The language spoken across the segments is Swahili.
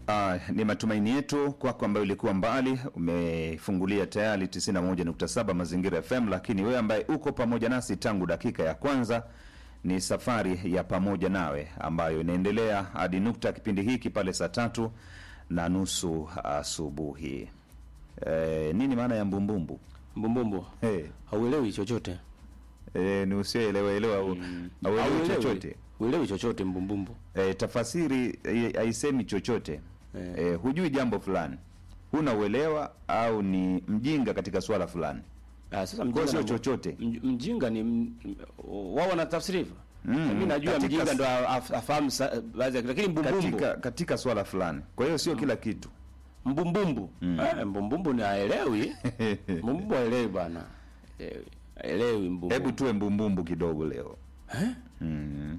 Uh, ni matumaini yetu kwako ambayo ulikuwa mbali umefungulia tayari 91.7 Mazingira FM, lakini wewe ambaye uko pamoja nasi tangu dakika ya kwanza, ni safari ya pamoja nawe ambayo inaendelea hadi nukta ya kipindi hiki pale saa tatu na nusu asubuhi. E, nini maana ya mbumbumbu? Mbumbumbu Hey, hauelewi chochote, e, ni usioelewaelewa au auelewi chochote uelewi chochote mbumbumbu. e, tafasiri eh, haisemi chochote Eh. e, hujui jambo fulani, huna uelewa au ni mjinga katika swala fulani. Ah, sasa Kwa mjinga sio na- chochote. mj- Mjinga ni m- wao wanatafsiri hivyo. Mm, Mimi najua katika mjinga s- ndo af- afahamu sa- baadhi ya lakini mbumbumbu katika katika swala fulani. Kwa hiyo sio kila kitu. mbumbumbu eh, mbumbumbu ni haelewi. Mbumbumbu haelewi bwana. Haelewi. Haelewi mbumbumbu. Hebu tuwe mbumbumbu kidogo leo. Eh? Mm.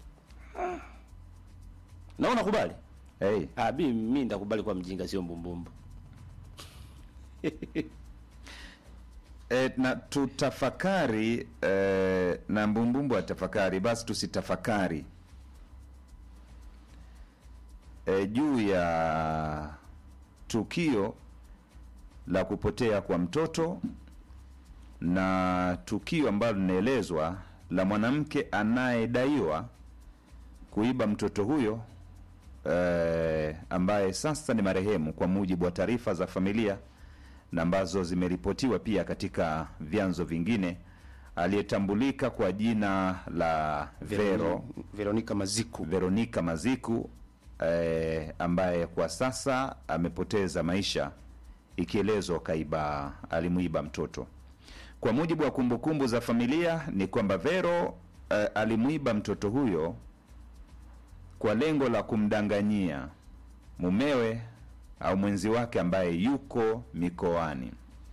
Na unakubali? Hey. Ah, bi mimi nitakubali kwa mjinga sio mbumbumbu. E, na tutafakari e, na mbumbumbu atafakari, basi tusitafakari e, juu ya tukio la kupotea kwa mtoto na tukio ambalo linaelezwa la mwanamke anayedaiwa kuiba mtoto huyo e, ambaye sasa ni marehemu kwa mujibu wa taarifa za familia na ambazo zimeripotiwa pia katika vyanzo vingine, aliyetambulika kwa jina la Vero Veronica Maziku. Veronica Maziku eh, ambaye kwa sasa amepoteza maisha, ikielezwa kaiba alimuiba mtoto. Kwa mujibu wa kumbukumbu za familia ni kwamba Vero eh, alimuiba mtoto huyo kwa lengo la kumdanganyia mumewe au mwenzi wake ambaye yuko mikoani.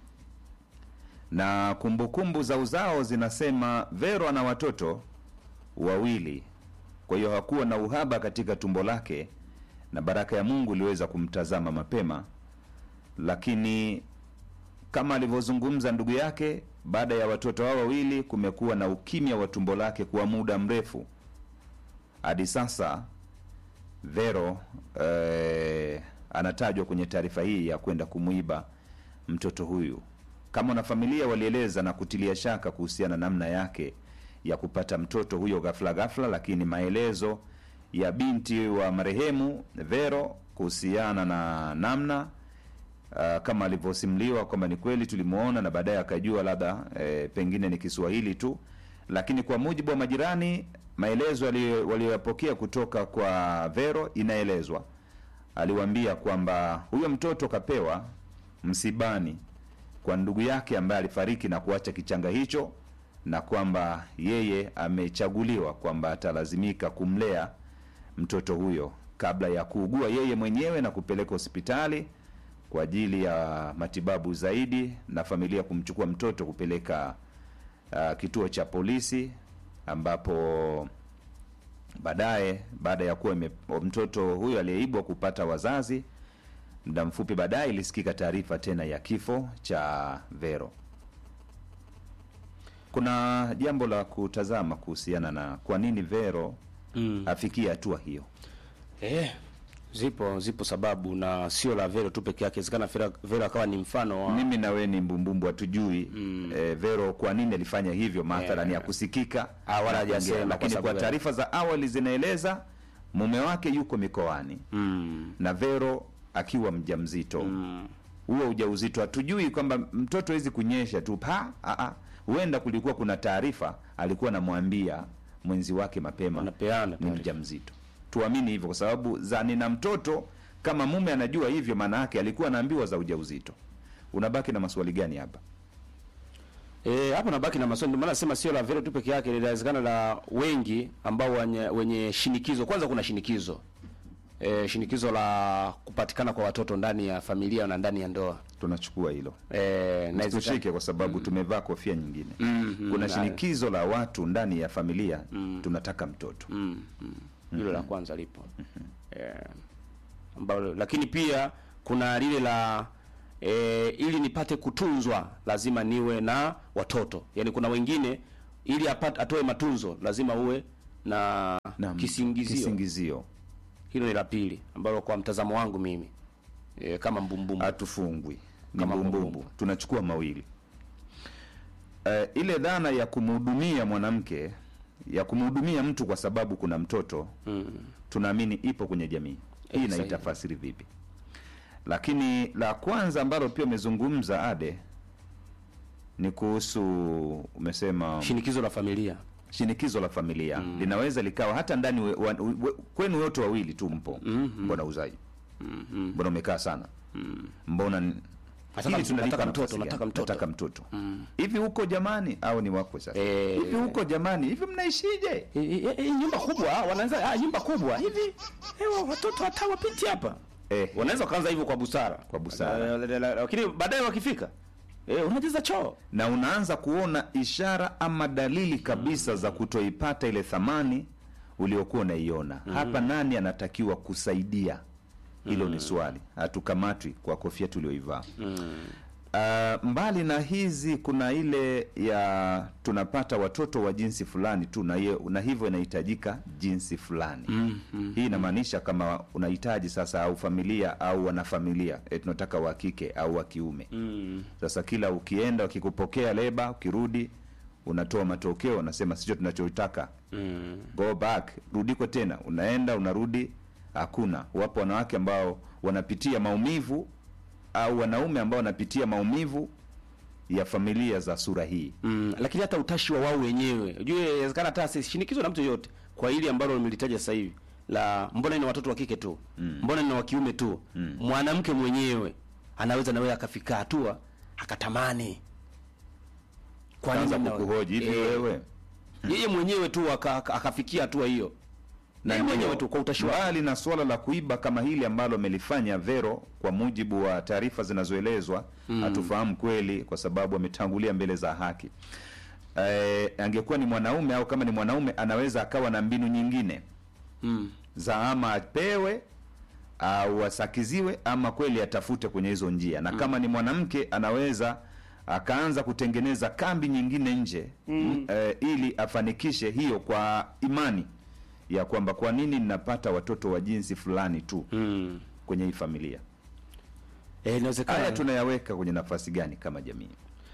Na kumbukumbu za uzao zinasema Vero ana watoto wawili, kwa hiyo hakuwa na uhaba katika tumbo lake, na baraka ya Mungu iliweza kumtazama mapema. Lakini kama alivyozungumza ndugu yake, baada ya watoto hao wawili, kumekuwa na ukimya wa tumbo lake kwa muda mrefu. Hadi sasa Vero eh, anatajwa kwenye taarifa hii ya kwenda kumwiba mtoto huyu. Kama wanafamilia walieleza na kutilia shaka kuhusiana na namna yake ya kupata mtoto huyo ghafla ghafla, lakini maelezo ya binti wa marehemu Vero kuhusiana na namna uh, kama alivyosimuliwa kwamba ni kweli tulimwona na baadaye akajua labda eh, pengine ni Kiswahili tu, lakini kwa mujibu wa majirani, maelezo aliyo- waliyoyapokea kutoka kwa Vero, inaelezwa aliwaambia kwamba huyo mtoto kapewa msibani kwa ndugu yake ambaye alifariki na kuacha kichanga hicho, na kwamba yeye amechaguliwa kwamba atalazimika kumlea mtoto huyo kabla ya kuugua yeye mwenyewe na kupeleka hospitali kwa ajili ya matibabu zaidi, na familia kumchukua mtoto kupeleka uh, kituo cha polisi ambapo baadaye baada ya kuwa ime- mtoto huyo aliyeibwa kupata wazazi, muda mfupi baadaye ilisikika taarifa tena ya kifo cha Vero. Kuna jambo la kutazama kuhusiana na kwa nini Vero Mm. afikie hatua hiyo. Eh, zipo zipo sababu na sio la Vero tu peke yake. Inawezekana Vero, Vero akawa ni mfano wa Mimi na wewe ni mbumbumbu, hatujui eh, Vero kwa nini alifanya hivyo, mathalan Eh. ya kusikika Ah, wala na hajasema kuongea. kwa lakini sababu kwa ya- taarifa za awali zinaeleza mume wake yuko mikoani mm, na Vero akiwa mjamzito mm, huo ujauzito hatujui kwamba mtoto hawezi kunyesha tu pa a a huenda kulikuwa kuna taarifa alikuwa anamwambia mwenzi wake mapema Wanapeana ni taarifa. mjamzito tuamini hivyo kwa sababu za nina mtoto kama mume anajua hivyo maana yake alikuwa anaambiwa za ujauzito unabaki na maswali gani hapa Eh, hapo nabaki na maswali. Ndio maana nasema sio la Vero tu peke yake, linawezekana la wengi ambao wenye, wenye shinikizo. Kwanza kuna shinikizo eh, shinikizo la kupatikana kwa watoto ndani ya familia na ndani ya ndoa tunachukua hilo eh, na tushike kwa sababu tumevaa kofia nyingine Mm, mm, kuna na- shinikizo la watu ndani ya familia tunataka mtoto mm, mm. hilo la kwanza lipo eh, ambalo lakini pia kuna lile la e, ili nipate kutunzwa lazima niwe na watoto. Yaani kuna wengine ili apate atoe matunzo lazima uwe na Naam, kisingizio kisingizio Hilo ni la pili ambalo kwa mtazamo wangu mimi e, kama mbumbumbu hatufungwi ni Kama mbumbumbu mbumbumbu. tunachukua mawili Eh, ile dhana ya kumhudumia mwanamke ya kumhudumia mtu kwa sababu kuna mtoto mm. tunaamini ipo kwenye jamii hii Eh, na sahihi. itafasiri vipi lakini la kwanza ambalo pia umezungumza ade ni kuhusu umesema shinikizo la familia shinikizo la familia linaweza likawa hata ndani we, wa, we, kwenu wote wawili tu mpo Mhm. mbona uzaji mm mbona umekaa sana mbona ni- Nataka hili mtoto, tunalipa nataka nafasi mtoto, gani? nataka mtoto. nataka mtoto hivi huko jamani au ni wako sasa Eh. hivi huko jamani hivi mnaishije E, e, e, nyumba kubwa wanaanza ah, nyumba kubwa hivi ewa, watoto hata wapiti hapa eh, wanaweza wakaanza hivyo kwa busara Kwa busara. La- la- la- lakini baadaye wakifika e, unajaza choo na unaanza kuona ishara ama dalili kabisa za kutoipata ile thamani uliokuwa unaiona hapa nani anatakiwa kusaidia hilo ni swali hatukamatwi kwa kofia tulioivaa Uh, mbali na hizi kuna ile ya tunapata watoto wa jinsi fulani tu na, ye, na hivyo inahitajika jinsi fulani mm, mm. hii inamaanisha kama unahitaji sasa au familia au wanafamilia e, tunataka wa kike au wa kiume Mm. sasa kila ukienda ukikupokea leba ukirudi unatoa matokeo unasema sicho tunachotaka Mm. go back rudiko tena unaenda unarudi hakuna wapo wanawake ambao wanapitia maumivu au wanaume ambao wanapitia maumivu ya familia za sura hii Mm, lakini hata utashi wa wao wenyewe ujue inawezekana hata sishinikizo na mtu yoyote kwa hili ambalo nimelitaja sasa hivi la mbona ni watoto wa kike tu Mm. mbona ni wa kiume tu Mm. mwanamke mwenyewe anaweza nawe akafika hatua akatamani kwa kaanza nini na- kukuhoji hivi Eh, wewe yeye mwenyewe tu aka- aka- akafikia hatua hiyo na yeye mwenyewe ndio, tu kwa utashi wake mbali na suala la kuiba kama hili ambalo amelifanya Vero, kwa mujibu wa taarifa zinazoelezwa hatufahamu kweli, kwa sababu ametangulia mbele za haki. E, angekuwa ni mwanaume au kama ni mwanaume anaweza akawa na mbinu nyingine mm. za ama apewe au asakiziwe ama kweli atafute kwenye hizo njia, na kama ni mwanamke anaweza akaanza kutengeneza kambi nyingine nje mm. e, ili afanikishe hiyo kwa imani ya kwamba kwa nini ninapata watoto wa jinsi fulani tu Mm. kwenye hii familia. Eh, inawezekana Haya tunayaweka kwenye nafasi gani kama jamii?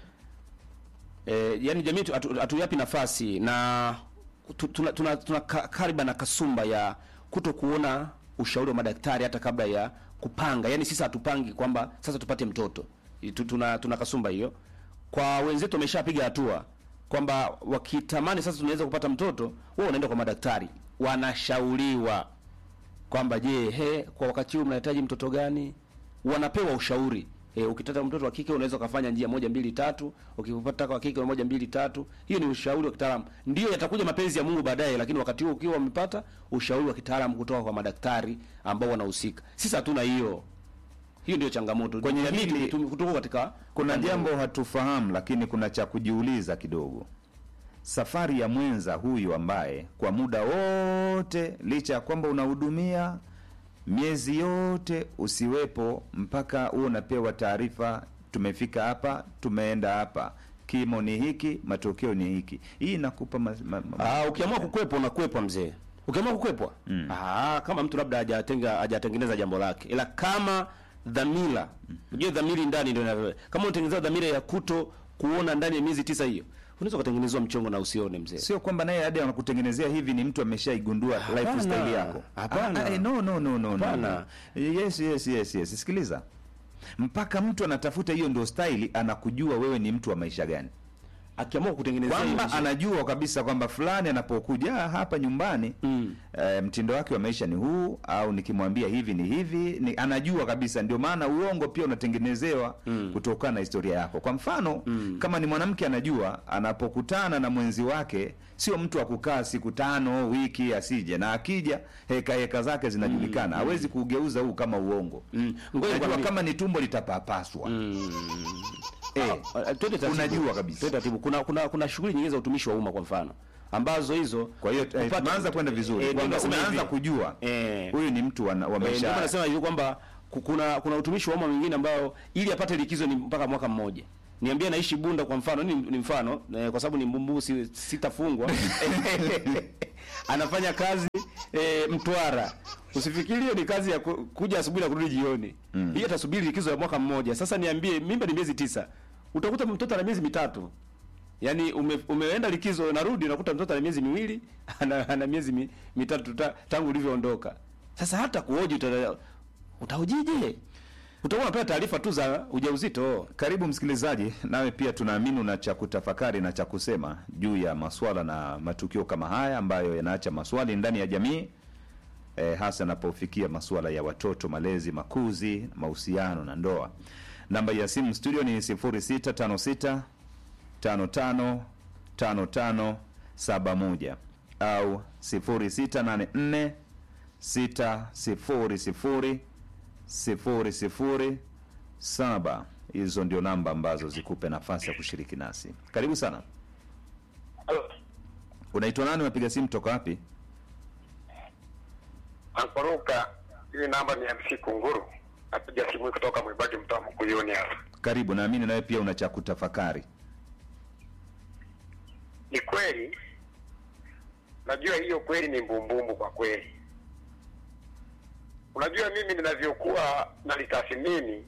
eh, yani jamii tu- hatu- hatuyapi nafasi na tu- tuna, tuna, tuna ka- kariba na kasumba ya kuto kuona ushauri wa madaktari hata kabla ya kupanga yani sisi hatupangi kwamba sasa tupate mtoto Tu- tuna, tuna kasumba hiyo kwa wenzetu wameshapiga hatua kwamba wakitamani sasa tunaweza kupata mtoto wao wanaenda kwa madaktari wanashauriwa kwamba je, he, kwa wakati huu mnahitaji mtoto gani? Wanapewa ushauri. E, ukitaka mtoto wa kike unaweza ukafanya njia moja mbili tatu, ukipata wa kike moja mbili tatu. Hiyo ni ushauri wa kitaalamu. Ndio yatakuja mapenzi ya Mungu baadaye, lakini wakati huo ukiwa umepata ushauri wa kitaalamu kutoka kwa madaktari ambao wanahusika. Sisi hatuna hiyo. Hiyo ndio changamoto. Kwenye Jamii hili- tume- tuko katika Kuna jambo hatufahamu, lakini kuna cha kujiuliza kidogo. Safari ya mwenza huyu ambaye kwa muda wote, licha ya kwamba unahudumia miezi yote usiwepo, mpaka huo unapewa taarifa, tumefika hapa, tumeenda hapa, kimo ni hiki, matokeo ni hiki. Hii inakupa ma, ma, ma, Ah, ukiamua kukwepa unakwepwa mzee. Ukiamua kukwepwa Mm. ah, kama mtu labda hajatenga hajatengeneza jambo lake, ila kama dhamira, unajua dhamiri ndani ndio inavyo. Kama unatengeneza dhamira ya kuto kuona ndani ya miezi tisa hiyo, unaweza kutengenezwa mchongo na usione mzee. sio kwamba naye hadi anakutengenezea hivi ni mtu ameshaigundua Hapana. lifestyle yako. Hapana. Ah, ah, eh, no, no, no, no, no. Hapana. Yes, yes, yes, yes. Sikiliza, mpaka mtu anatafuta hiyo ndio staili, anakujua wewe ni mtu wa maisha gani, Akiamua kutengeneza kwamba anajua kabisa kwamba fulani anapokuja "Ah, hapa nyumbani Mm. eh, mtindo wake wa maisha ni huu, au nikimwambia hivi ni hivi ni, anajua kabisa. Ndio maana uongo pia unatengenezewa Mm. kutokana na historia yako. Kwa mfano Mm. kama ni mwanamke anajua anapokutana na mwenzi wake sio mtu wa kukaa siku tano wiki asije, na akija heka heka zake zinajulikana, hawezi kugeuza huu kama uongo. Mm. Ngoja Najua nikwambie- kama ni tumbo litapapaswa Mm. eh, Ah, ah, twende taratibu. unajua kabisa. Twende taratibu. Kuna kuna kuna shughuli nyingine za utumishi wa umma kwa mfano ambazo hizo Kwa hiyo eh, kupata- tunaanza kwenda vizuri Eh, kwamba ndio nasema unaanza hivi. kujua Eh. huyu ni mtu wa, wa Eh, ndio maisha maana haya. nasema hivi kwamba ku- kuna kuna utumishi wa umma mwingine ambao ili apate likizo ni mpaka mwaka mmoja. Niambie naishi Bunda kwa mfano, ni, ni mfano eh, kwa sababu ni mbumbu si, sitafungwa. Anafanya kazi eh, Mtwara. Usifikirie ni kazi ya ku, kuja asubuhi na kurudi jioni. Mm. Hii atasubiri likizo ya mwaka mmoja. Sasa niambie mimba ni miezi tisa. Utakuta mtoto ana miezi mitatu. Yaani ume, umeenda likizo narudi unakuta mtoto ana miezi miwili, ana, ana miezi mi, mitatu ta, tangu ulivyoondoka. Sasa hata kuoji uta, utaojije? Utakuwa unapata taarifa tu za ujauzito. Karibu msikilizaji, nawe pia tunaamini una cha kutafakari na cha kusema juu ya maswala na matukio kama haya ambayo yanaacha maswali ndani ya jamii e, hasa yanapofikia masuala ya watoto, malezi, makuzi, mahusiano na ndoa. Namba ya simu studio ni 0656 55 55 71 au 0684 600 sifuri sifuri saba. Hizo ndio namba ambazo zikupe nafasi ya kushiriki nasi. Karibu sana. Halo, Unaitwa nani? Unapiga simu toka wapi? Ankoruka, hii namba ni MC Kunguru. Napiga simu kutoka Mwibagi, mtaa Mkuyuni hapa. Karibu, naamini nawe pia una cha kutafakari. Ni kweli, najua hiyo kweli ni mbumbumbu kwa kweli. Unajua mimi ninavyokuwa nalitathmini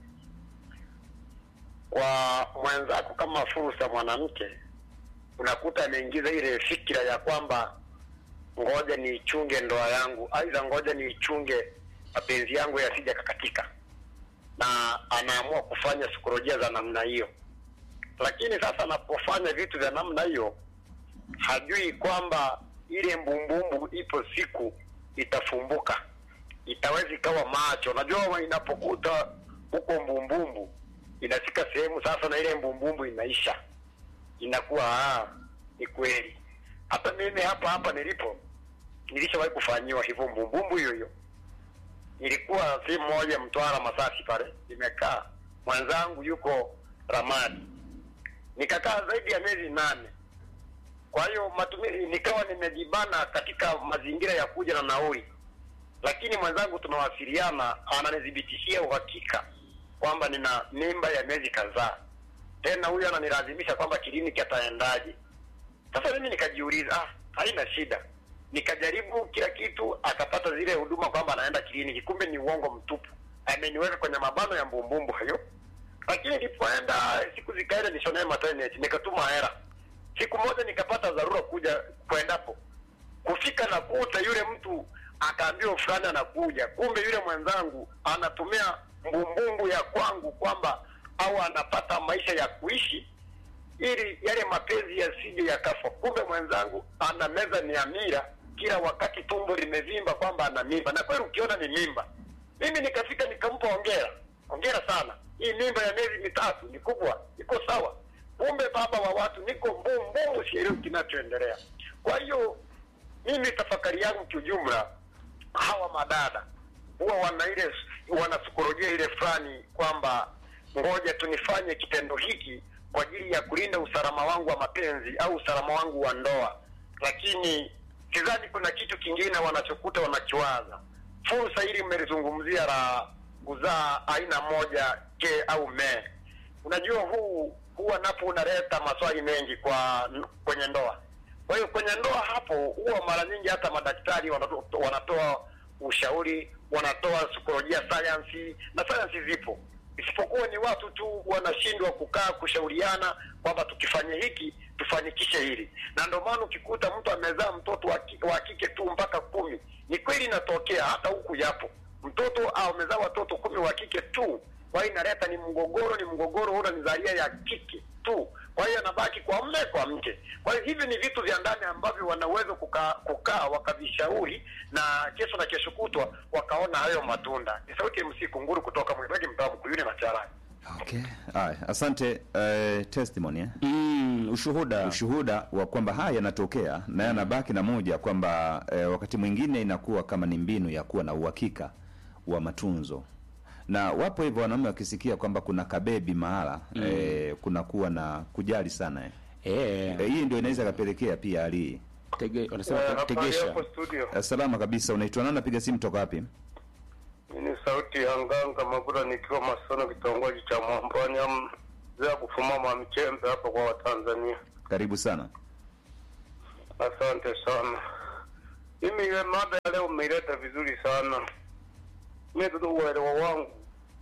kwa mwenzako kama fursa mwanamke, unakuta ameingiza ile fikira ya kwamba ngoja niichunge ndoa yangu, aidha ngoja niichunge mapenzi yangu yasija kakatika, na anaamua kufanya sikolojia za namna hiyo. Lakini sasa anapofanya vitu vya namna hiyo, hajui kwamba ile mbumbumbu ipo siku itafumbuka, itaweza ikawa macho. Najua inapokuta huko mbumbumbu, inafika sehemu sasa na ile mbumbumbu inaisha, inakuwa ah, ni kweli. Hata mimi hapa hapa nilipo nilishawahi kufanyiwa hivyo mbumbumbu hiyo hiyo. Ilikuwa sehemu moja Mtwara Masasi pale, nimekaa mwenzangu yuko Ramadi, nikakaa zaidi ya miezi nane. Kwa hiyo matumizi nikawa nimejibana katika mazingira ya kuja na nauli, lakini mwenzangu tunawasiliana, ananithibitishia uhakika kwamba nina mimba ya miezi kadhaa. Tena huyu ananilazimisha kwamba kliniki ataendaje. Sasa mimi nikajiuliza, ah, haina shida. Nikajaribu kila kitu, akapata zile huduma kwamba anaenda kliniki, kumbe ni uongo mtupu. Ameniweka kwenye mabano ya mbumbumbu hayo. Lakini nilipoenda siku zikaenda, nishonee maternity, nikatuma hela. Siku moja nikapata dharura kuja kwendapo, kufika na kuta yule mtu akaambiwa fulani anakuja, kumbe yule mwenzangu anatumia mbumbumbu ya kwangu kwamba au anapata maisha ya kuishi ili yale mapenzi yasije yakafa. Kumbe mwenzangu ana meza ni amira, kila wakati tumbo limevimba kwamba ana mimba, na kweli ukiona ni mimba. Mimi nikafika nikampa hongera, hongera sana, hii mimba ya miezi mitatu ni kubwa, iko sawa. Kumbe baba wa watu, niko mbumbumbu, sielewi kinachoendelea. Kwa hiyo mimi tafakari yangu kiujumla, hawa madada huwa wana ile wanasikolojia ile fulani kwamba ngoja tunifanye kitendo hiki kwa ajili ya kulinda usalama wangu wa mapenzi au usalama wangu wa ndoa, lakini sidhani kuna kitu kingine wanachokuta wanakiwaza. Fursa hili mmelizungumzia la kuzaa aina moja ke au me, unajua huu huwa napo unaleta maswali mengi kwa kwenye ndoa. Kwa hiyo kwenye ndoa hapo huwa mara nyingi hata madaktari wanatoa, wanatoa ushauri, wanatoa sikolojia sayansi na sayansi zipo isipokuwa ni watu tu wanashindwa kukaa kushauriana kwamba tukifanya hiki tufanikishe hili, na ndio maana ukikuta mtu amezaa mtoto wa ki- wa kike tu mpaka kumi. Ni kweli inatokea, hata huku yapo, mtoto au amezaa watoto kumi wa kike tu. Kwa hiyo inaleta ni mgogoro, ni mgogoro una nizalia ya kike tu, kwa hiyo anabaki kwa mme kwa mke. Kwa hiyo hivi ni vitu vya ndani ambavyo wanaweza kukaa kukaa wakavishauri, na kesho na kesho kutwa wakaona hayo matunda. Ni sauti ya MC Kunguru kutoka Mwibagi, mtaa Mkuyuni na Charani. Okay. Haya, asante. Uh, testimony eh? Mm, ushuhuda. ushuhuda wa kwamba haya yanatokea na yanabaki na moja kwamba eh, wakati mwingine inakuwa kama ni mbinu ya kuwa na uhakika wa matunzo na wapo hivyo wanaume wakisikia kwamba kuna kabebi mahala mm. eh, kunakuwa na kujali sana eh. Eh, Eh, hii ndio inaweza kapelekea pia hali hii tege, wanasema Eh, te- habari tegesha. hapo studio. Eh, salama kabisa unaitwa nani napiga simu toka wapi Ni sauti ya Nganga Magura nikiwa Masono, kitongoji cha Mwambani, am za kufumama mchembe hapa kwa Watanzania. karibu sana Asante sana. Mimi ile mada ya leo umeileta vizuri sana. Mimi tu uelewa wangu,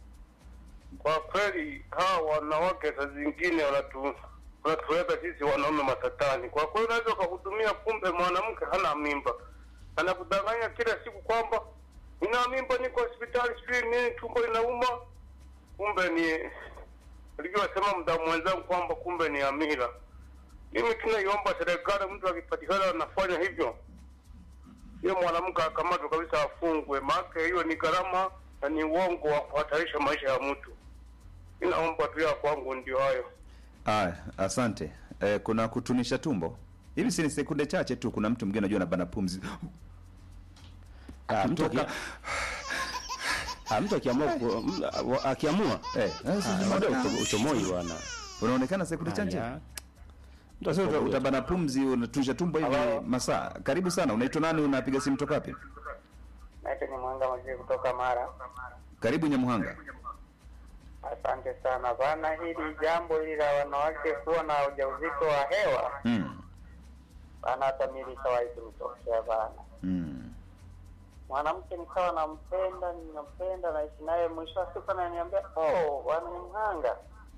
kwa kweli hawa wanawake saa zingine wanatu wanatuweka sisi wanaume matatani. Kwa kweli unaweza ukahudumia, kumbe mwanamke hana mimba, anakudanganya kila siku kwamba nina mimba, niko hospitali, sijui nini, tumbo linauma, kumbe ni alivyosema mdamu mwenzangu kwamba kumbe ni amira. Mimi tunaiomba serikali, mtu akipatikana anafanya hivyo, hiyo mwanamke akamatwe kabisa, afungwe, maana hiyo ni gharama na ni uongo wa kuhatarisha maisha ya mtu. Inaomba tu ya kwangu ndio hayo. Aya, asante. Eh, kuna kutunisha tumbo hivi, si ni sekunde chache tu. Kuna mtu mwingine najua anabana pumzi Ah, mtu Kutoka- aki- Ah, mtu akiamua ku- m- wa- akiamua eh, eh, si- Ah, bado ucho- uchomoi bwana. unaonekana sekunde chache Haya. Mtu asema uta- utabana pumzi, unatunisha tumbo hivi masaa. Karibu sana. Unaitwa nani? Unapiga simu toka wapi? Naitwa ni Mwanga Mazee kutoka Mara. Karibu Nyamuhanga. Asante sana bana, hili jambo hili la wanawake kuwa na ujauzito wa hewa Mm. bana, hata mimi lishawahi kunitokea bana. Mm. Mwanamke nikawa nampenda, ninampenda, naishi naye, mwisho wa siku ananiambia oh, bwana ni mhanga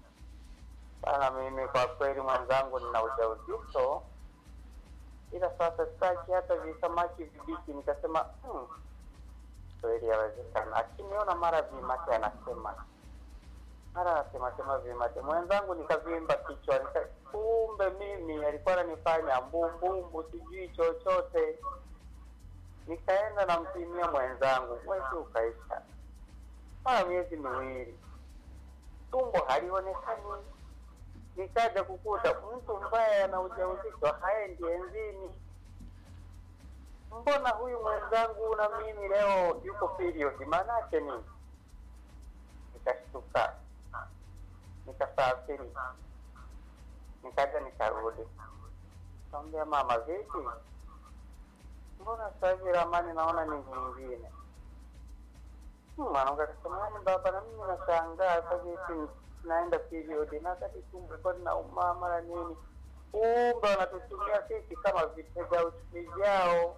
bana. Mimi kwa kweli mwenzangu, nina ujauzito, ila sasa sitaki hata visamaki vibichi. Nikasema hmm, kweli yawezekana, akiniona mara vimate anasema mara anasema sema vimate, mwenzangu nikavimba kichwa, nika kumbe mimi alikuwa ananifanya mbumbumbu, sijui chochote nikaenda nampimia mwenzangu, mwezi ukaisha, mara miezi miwili, tumbo halionekani. Nikaja kukuta mtu mbaya ana ujauzito haendi enzini. Mbona huyu mwenzangu na mimi leo yuko period, maana yake nini? Nikashtuka, nikasafiri, nikaja nikarudi, kaambia mama, vipi mbona sasa hivi ramani naona ni nyingine? Hmm, Mwanamke akasema yani, baba, na mimi nashangaa sasa hivi naenda period na wakati tumbo ilikuwa linauma mara nini, kumbe wanatutumia sisi kama vitega uchumi vyao.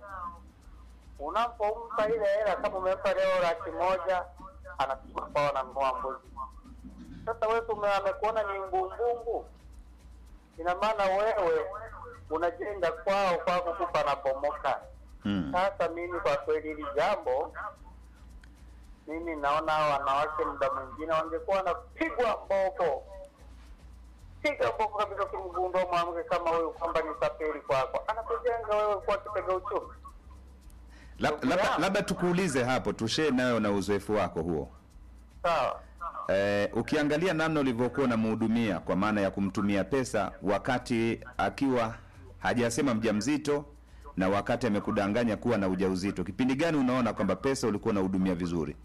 Unapompa ile hela, kama umempa leo laki moja, anasema kwao ananunua mbuzi. Sasa wewe ume- amekuona ni mbumbumbu, ina maana wewe unajenga kwao, kwao kukupa na bomoka. Mm. Sasa mimi kwa kweli hili jambo mimi naona hao wanawake muda mwingine wangekuwa wanapigwa mboko, piga mboko kabisa, ukimgundua mwanamke kama huyu kwamba ni tapeli kwako, anakujenga wewe kuwa kitega uchumi. Lab- Labda labda tukuulize hapo, tushee nayo na uzoefu wako huo. Sawa. Eh, ukiangalia namna ulivyokuwa unamhudumia kwa maana ya kumtumia pesa wakati akiwa hajasema mjamzito na wakati amekudanganya kuwa na ujauzito, kipindi gani unaona kwamba pesa ulikuwa unahudumia vizuri?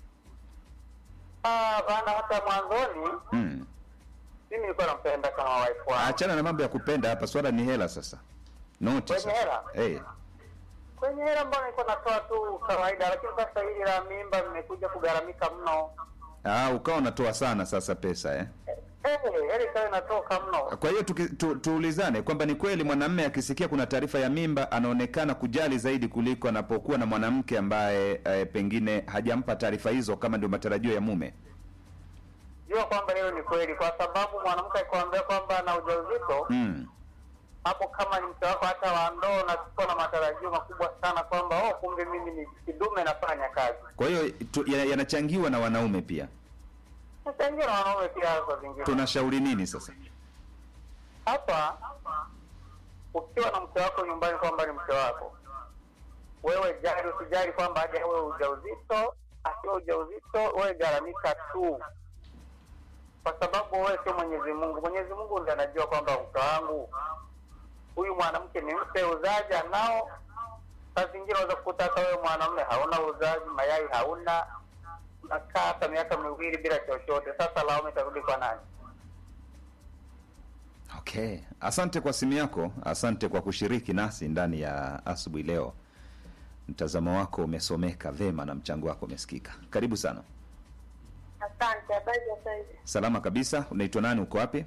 Ah, bana, hata mwanzoni Mm. mimi nilikuwa nampenda kama wife wangu. Achana na mambo ya kupenda hapa, swala ni hela sasa, noti Kwenye sasa. hela? Eh, Kwenye hela mbona nilikuwa natoa tu kawaida, lakini sasa hili la mimba limekuja kugharamika mno. ah, ukawa unatoa sana sasa pesa eh? Eh, hela ikawa inatoka mno. Kwa hiyo tuki- tu, tuulizane kwamba ni kweli mwanamume akisikia kuna taarifa ya mimba anaonekana kujali zaidi kuliko anapokuwa na mwanamke ambaye eh, pengine hajampa taarifa hizo kama ndio matarajio ya mume. jua kwamba leo ni kweli, kwa sababu mwanamke akikwambia kwamba ana ujauzito Mm. hapo, kama ni mke wako hata wa ndoa, unachukua na matarajio makubwa sana kwamba oh, kumbe mimi ni kidume nafanya kazi. Kwa hiyo tu- ya- yanachangiwa na wanaume pia. Sasa ingine na wanaume pia kwa zingine Tunashauri nini sasa? hapa, ukiwa na mke wako nyumbani kwamba ni mke wako, wewe jali, usijali kwamba aje awe ujauzito, asiwe ujauzito, wewe garamika tu, kwa sababu wewe sio Mwenyezi Mungu. Mwenyezi Mungu ndiye anajua kwamba mke wangu huyu mwanamke ni mpe uzazi anao. Saa zingine unaweza kukuta hata wewe mwanamume hauna uzazi, mayai hauna, nakaa hata miaka miwili bila chochote. Sasa lawama itarudi kwa nani? Okay, asante kwa simu yako, asante kwa kushiriki nasi ndani ya asubuhi leo. Mtazamo wako umesomeka vema na mchango wako umesikika. Karibu sana. Asante, habari za saizi? Salama kabisa. Unaitwa nani? Uko wapi?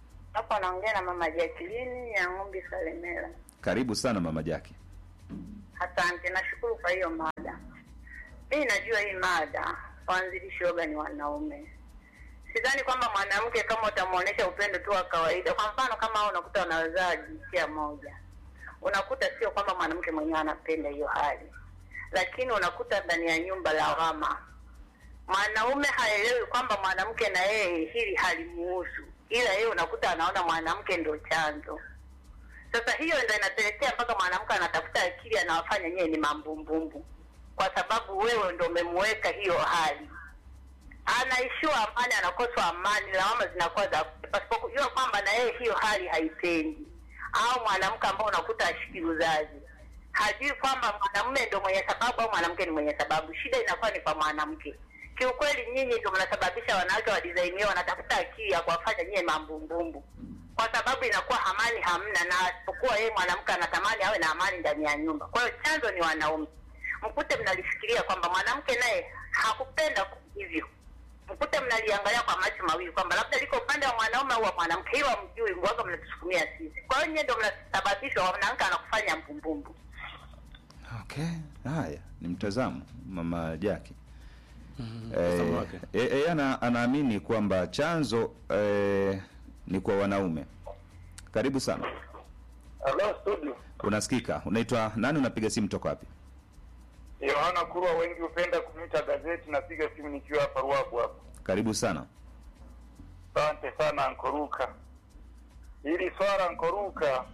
Hapa naongea na mama Jacqueline ya Ng'ombe Salemela. Karibu sana mama Jaki. Asante, nashukuru kwa hiyo mada. Mimi najua hii mada waanzilishi woga ni wanaume. Sidhani kwamba mwanamke kama utamwonyesha upendo tu wa kawaida, kwa mfano kama hao unakuta wanazaa jinsia moja, unakuta sio kwamba mwanamke mwenyewe anapenda hiyo hali, lakini unakuta ndani ya nyumba lawama. Mwanaume haelewi kwamba mwanamke na yeye hili halimuhusu, ila yeye unakuta anaona mwanamke ndio chanzo. Sasa hiyo ndo inapelekea mpaka mwanamke anatafuta akili, anawafanya nyewe ni mambumbumbu, kwa sababu wewe ndo umemuweka hiyo hali. Anaishiwa amani, anakoswa amani, lawama zinakuwa za pasipokujua kwamba na yeye hiyo hali haipendi. Au mwanamke ambao unakuta ashiki uzazi, hajui kwamba mwanamume ndo mwenye sababu au mwanamke ni mwenye sababu. Shida inakuwa ni kwa mwanamke. Kiukweli nyinyi ndio mnasababisha wanawake wa design hiyo wanatafuta akili ya kuwafanya nyie mambumbumbu kwa sababu inakuwa amani hamna, na asipokuwa yeye mwanamke anatamani awe na amani ndani ya nyumba. Kwa hiyo chanzo ni wanaume. Mkute mnalifikiria kwamba mwanamke naye hakupenda hivyo, mkute mnaliangalia kwa macho mawili kwamba labda liko upande wa mwanaume au wa mwanamke, hiyo hamjui, mwaga mnatusukumia sisi. Kwa hiyo nyie ndio mnasababishwa, mwanamke anakufanya mbumbumbu. Okay, haya ni mtazamo mama Jaki. mtazamo Eh, wake. eh, eh, ana, anaamini kwamba chanzo eh, ni kwa wanaume. Karibu sana, Hello studio. unasikika. Unaitwa nani? Unapiga simu toka wapi? Yohana Kurwa, wengi hupenda kuniita gazeti. Napiga simu nikiwa hapa Ruabu hapa. Karibu sana. Asante sana Ankoruka. Hili swala Ankoruka,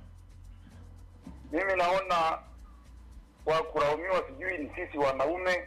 mimi naona wa kulaumiwa sijui ni sisi wanaume,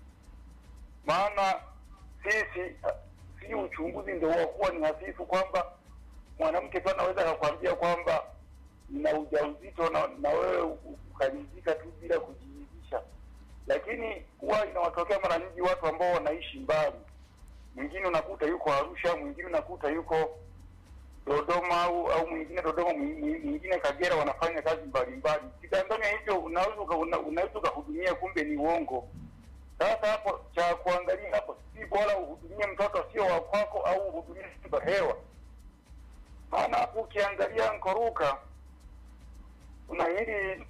maana sisi ah, si uchunguzi ndio wakuwa ni hafifu, kwamba mwanamke tu anaweza akakwambia kwamba nina ujauzito na, na wewe ukaridhika tu bila kujiridhisha, lakini huwa inawatokea mara nyingi watu ambao wanaishi mbali mwingine unakuta yuko Arusha, mwingine unakuta yuko Dodoma au au mwingine Dodoma, mwi- mwingine Kagera, wanafanya kazi mbalimbali. Kidanganya hivyo, unaweza uka- una- unaweza ukahudumia, kumbe ni uongo. Sasa hapo cha kuangalia hapo, si bora uhudumie mtoto sio wa kwako au uhudumie simba hewa? Maana hapo ukiangalia Nkoruka, kuna hili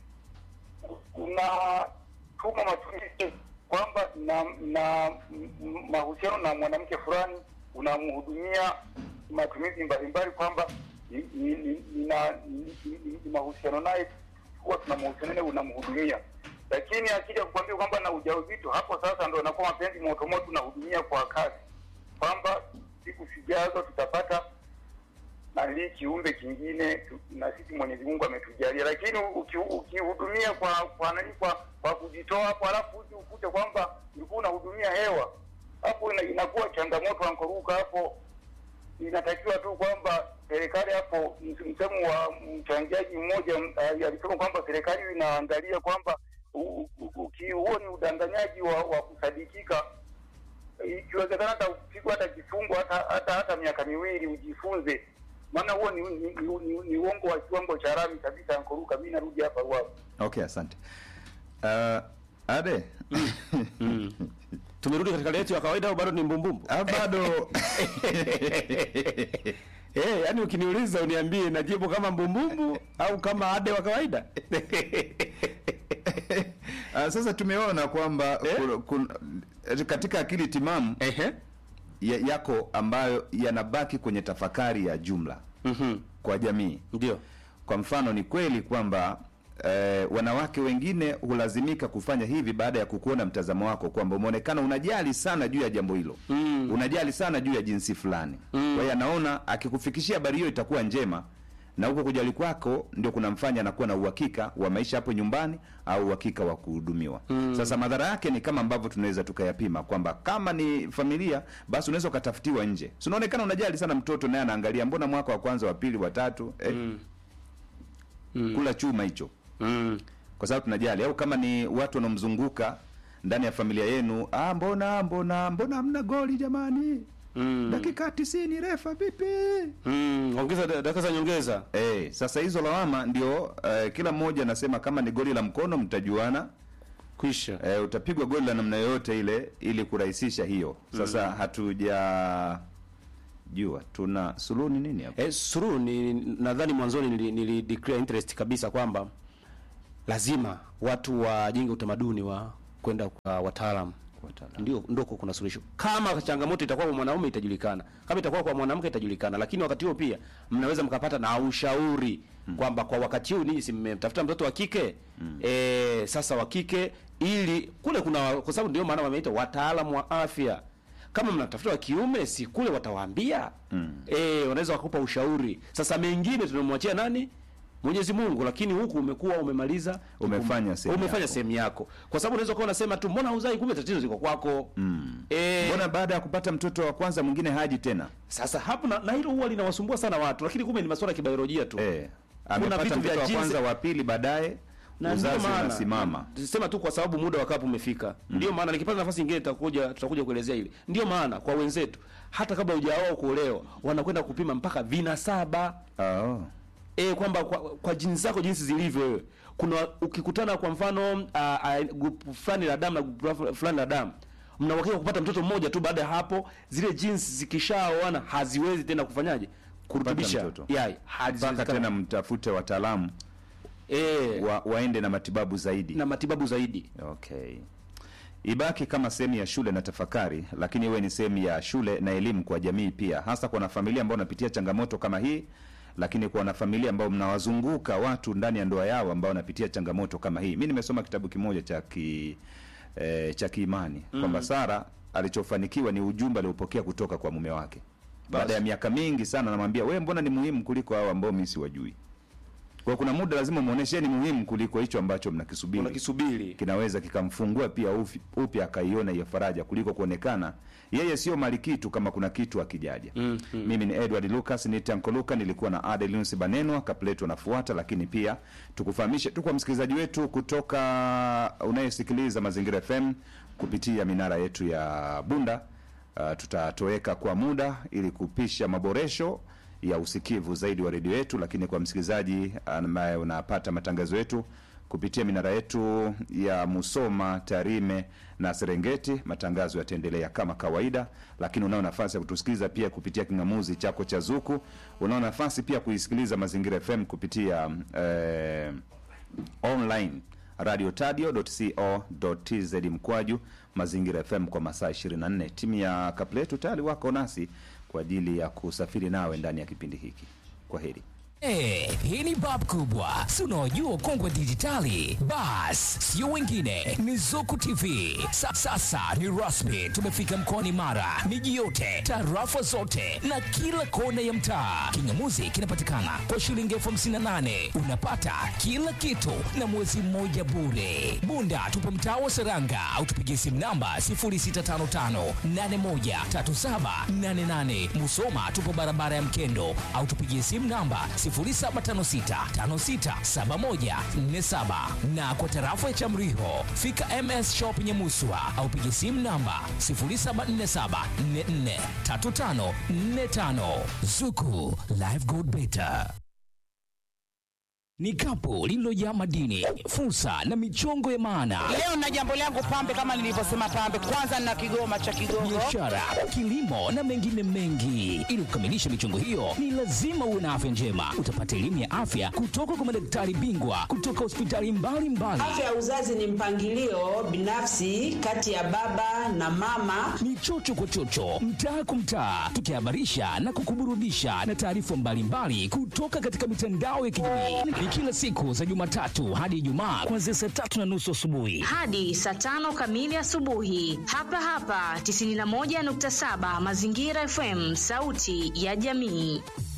unatuma matumizi kwamba na na m- m- mahusiano na mwanamke fulani unamhudumia matumizi mbalimbali, kwamba ni- ni- ni- nina- ni- ni- ni- ni mahusiano naye huwa tuna mahusiano naye unamhudumia, lakini akija kukwambia kwamba na ujauzito, hapo sasa ndo anakuwa mapenzi motomoto, unahudumia kwa kasi, kwamba siku sijazo tutapata na hii kiumbe kingine tu- na sisi Mwenyezi Mungu ametujalia, lakini uki- ukihudumia kwa kwa nani kwa kwa kujitoa hapo, alafu uje ukute kwamba ulikuwa unahudumia hewa, hapo ina, inakuwa changamoto ankoruka hapo. Inatakiwa tu kwamba serikali hapo, ms- msemo wa mchangiaji mmoja m- ali- alisema kwamba serikali inaangalia kwamba u- u- uki- huo ni udanganyaji wa, wa kusadikika ikiwezekana hata upigwa hata kifungo hata hata hata miaka miwili ujifunze, maana huo ni, ni, ni, ni, ni uongo wa kiwango cha rami kabisa. Ankoruka, mi narudi hapa Ruavu. Okay, asante. Uh, Ade Mm. Tumerudi katika hali yetu ya kawaida au bado ni mbumbumbu? Ah, bado Eh, yani ukiniuliza uniambie najibu kama mbumbumbu au kama ade wa kawaida. Ah, sasa tumeona kwamba Eh? kun- kun- katika akili timamu Ehe. ya, yako ambayo yanabaki kwenye tafakari ya jumla Mhm. kwa jamii. Ndio. Kwa mfano, ni kweli kwamba eh, wanawake wengine hulazimika kufanya hivi baada ya kukuona mtazamo wako kwamba umeonekana unajali sana juu ya jambo hilo Mm. unajali sana juu ya jinsi fulani mm. kwa hiyo anaona akikufikishia habari hiyo itakuwa njema na huko kujali kwako ndio kunamfanya anakuwa na uhakika wa maisha hapo nyumbani au uhakika wa kuhudumiwa mm. sasa madhara yake ni kama ambavyo tunaweza tukayapima kwamba kama ni familia basi unaweza ukatafutiwa nje si unaonekana unajali sana mtoto naye anaangalia mbona mwaka wa kwanza wa pili wa tatu eh, Mm. Mm. kula chuma hicho Mm. kwa sababu tunajali au kama ni watu wanaomzunguka ndani ya familia yenu ah, mbona mbona mbona hamna goli jamani Mm. dakika tisini refa vipi Mm. Ongeza da- dakika za nyongeza. Eh, sasa hizo lawama ndio eh, kila mmoja anasema kama ni goli la mkono mtajuana Kwisha. eh, utapigwa goli la namna yoyote ile ili kurahisisha hiyo sasa hatuja jua tuna suluhu ni nini hapo Eh, suru ni nadhani mwanzoni nili, nili declare interest kabisa kwamba lazima watu wajenge utamaduni wa kwenda kwa wataalamu ndio ndoko kuna suluhisho. Kama changamoto itakuwa kwa mwanaume itajulikana, kama itakuwa kwa mwanamke itajulikana, lakini wakati huo pia mnaweza mkapata na ushauri kwamba kwa wakati huu ninyi si mmemtafuta mtoto wa kike eh, sasa wa kike, ili kule kuna, kwa sababu ndio maana wameita wataalamu wa afya. Kama mnatafuta wa kiume, si kule watawaambia eh, wanaweza wakupa ushauri. Sasa mengine tunamwachia nani? Mwenyezi Mungu, lakini huku umekuwa umemaliza Umefanya sehemu umefanya yako. sehemu yako, kwa sababu unaweza kuwa unasema tu mbona huzai, kumbe tatizo liko kwako. Mm. Eh, Mbona baada ya kupata mtoto wa kwanza mwingine haji tena? sasa hapo na, na hilo huwa linawasumbua sana watu, lakini kumbe ni masuala ya kibiolojia tu Eh, Kuna amepata vitu vya mtoto wa jinsi- kwanza, wa pili, baadaye na ndio uzazi maana unasimama. sema tu kwa sababu muda wa kapu umefika. Ndio maana nikipata nafasi nyingine tutakuja tutakuja kuelezea hili. Ndio maana kwa wenzetu hata kabla hujaoa kuolewa wanakwenda kupima mpaka vinasaba Oh. e, kwamba kwa, kwa jinsi zako jinsi zilivyo wewe. Kuna ukikutana kwa mfano a, a, grupu fulani la damu na grupu fulani la damu mna uhakika kupata mtoto mmoja tu. Baada ya hapo zile jinsi zikishaoana haziwezi tena kufanyaje kurutubisha mtoto. yai Mpaka haziwezekani. tena mtafute wataalamu eh, wa, waende na matibabu zaidi. na matibabu zaidi Okay. Ibaki kama sehemu ya shule na tafakari, lakini iwe ni sehemu ya shule na elimu kwa jamii pia, hasa kwa wanafamilia ambao wanapitia changamoto kama hii, lakini kwa wanafamilia ambao mnawazunguka watu ndani ya ndoa yao ambao wanapitia changamoto kama hii. Mi nimesoma kitabu kimoja cha ki, eh, cha kiimani kwamba Sara alichofanikiwa ni ujumbe aliopokea kutoka kwa mume wake baada ya miaka mingi sana, anamwambia wewe, mbona ni muhimu kuliko hao ambao mimi siwajui. Kwa hiyo kuna muda lazima muoneshe ni muhimu kuliko hicho ambacho mnakisubiri unakisubiri kinaweza kikamfungua pia ufi- upya akaiona hiyo faraja kuliko kuonekana yeye sio mali kitu kama kuna kitu akijaja. Mm, Mimi ni Edward Lucas ni Tanko Luka, nilikuwa na Adelinus Banenwa Kapleto anafuata, lakini pia tukufahamishe tu kwa msikilizaji wetu kutoka unayesikiliza Mazingira FM kupitia minara yetu ya Bunda. Uh, tutatoweka kwa muda ili kupisha maboresho ya usikivu zaidi wa redio yetu, lakini kwa msikilizaji ambaye unapata matangazo yetu kupitia minara yetu ya Musoma, Tarime na Serengeti, matangazo yataendelea kama kawaida, lakini unao nafasi ya kutusikiliza pia kupitia kingamuzi chako cha Zuku. Unao nafasi pia kuisikiliza Mazingira FM kupitia eh, online radio tadio.co.tz mkwaju mazingira FM kwa masaa 24. Timu ya Kapletu tayari wako nasi kwa ajili ya kusafiri nawe ndani ya kipindi hiki. Kwa heri. Eh, hii ni bab kubwa si unaojua kongwe dijitali bas sio wengine ni zuku tv Sa, sasa ni rasmi tumefika mkoani mara miji yote tarafa zote na kila kona ya mtaa kingamuzi kinapatikana kwa shilingi elfu hamsini na nane unapata kila kitu na mwezi mmoja bure bunda tupo mtaa wa seranga au tupigie simu namba 0655813788 musoma tupo barabara ya mkendo au tupigie simu namba 0756567147 na kwa tarafa ya Chamriho fika MS Shop Nyamuswa au piga simu namba 0747443545 Zuku Live Gold Beta ni kapu lililojaa madini, fursa na michongo ya maana Leo na jambo langu pambe, kama nilivyosema pambe, kwanza nina kigoma cha Kigogo. biashara, kilimo na mengine mengi. Ili kukamilisha michongo hiyo, ni lazima uwe na afya njema. Utapata elimu ya afya kutoka kwa madaktari bingwa kutoka hospitali mbalimbali. Afya ya uzazi ni mpangilio binafsi kati ya baba na mama. Ni chocho kwa chocho, mtaa kwa mtaa, tukihabarisha na kukuburudisha na taarifa mbalimbali kutoka katika mitandao ya kijamii. Ni kila siku za Jumatatu hadi Ijumaa kuanzia saa tatu na nusu asubuhi. hadi saa tano kamili asubuhi hapa hapa 91.7 Mazingira FM, sauti ya jamii.